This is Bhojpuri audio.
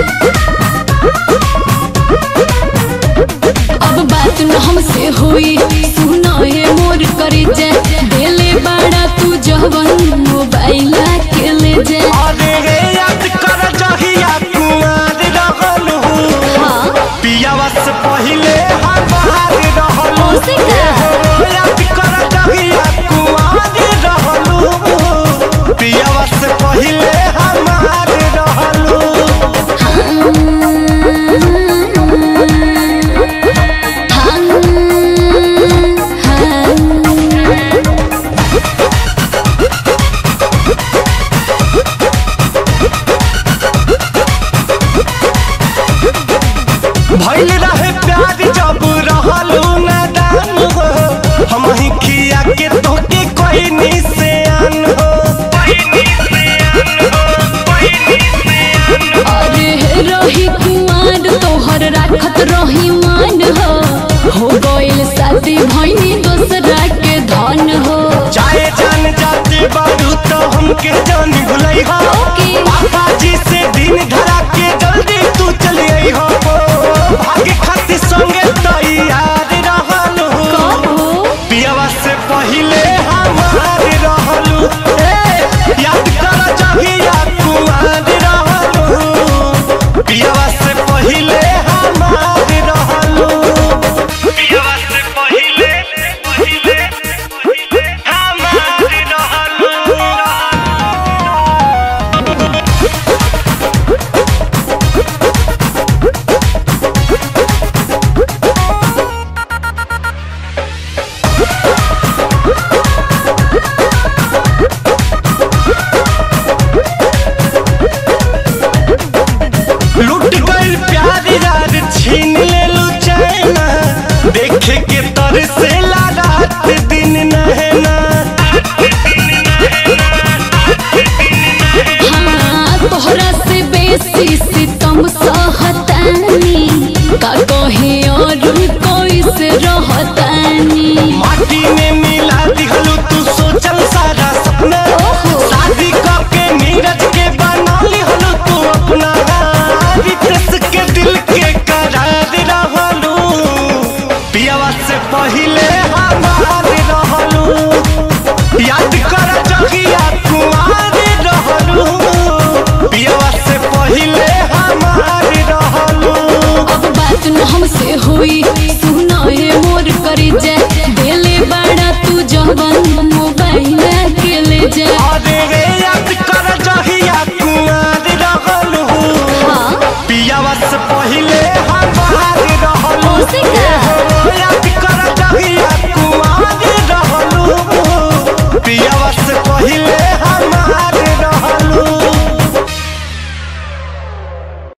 अब बात न हमसे हुई सुनो हे मोर करे जा देले बाड़ा तू जवन मोबाइल के ले जा अरे रे याद कर जहिया कुमार रहल हूँ हाँ पियावा से पहिले हम बाहर रहल ओसे का? याद कर जहिया कुमार रहल हूँ पियावा से पहिले हम बाहर रहल हूँ भइल रहे प्यार जब रहलू नादान हो हम ही खिया के तोके कोई निशान हो अरे रही कुमार तोहर राखत रही मान हो हो गइल शादी भइनी दोसरा के धन हो चाहे जान जाते बारू तो हमके जान भुलई हो ओके। पापा जी से दिन धरा के जल्दी तू चली आई हो भागे खातिर संगे तैयार रहल हो कहो पियावा से पहिले हमार रहलू ए, याद कर जहिया कुमार रहलू पियावा से पहिले हमार रहलू पियावा से पहिले पहिले पहिले हमार रहलू लूट गइल प्यार यार छीन लेलू चैना देखे के तर से रात दिन नहना हाँ तोहरा से बेसी सितम सहतानी का कहे और कोई से रहतानी माटी में मिला दिहलू तू सोचल सारा सपना ओहो। शादी करके नीरज के बना लिहलू तू अपना रितेश के दिल के करार रहलू पियावा से पहिले हमार रहलू याद कर जगिया कुमार रहलू पियावा से पहिले हमार रहलू अब बात न हमसे हुई सुनो हे मोर करे जा देले बाड़ा तू जवन मोबाइल के ले जा अरे रे याद कर जहिया कुमार रहलू हाँ पियावा से पहिले हम बाहर रहलू ओसे का?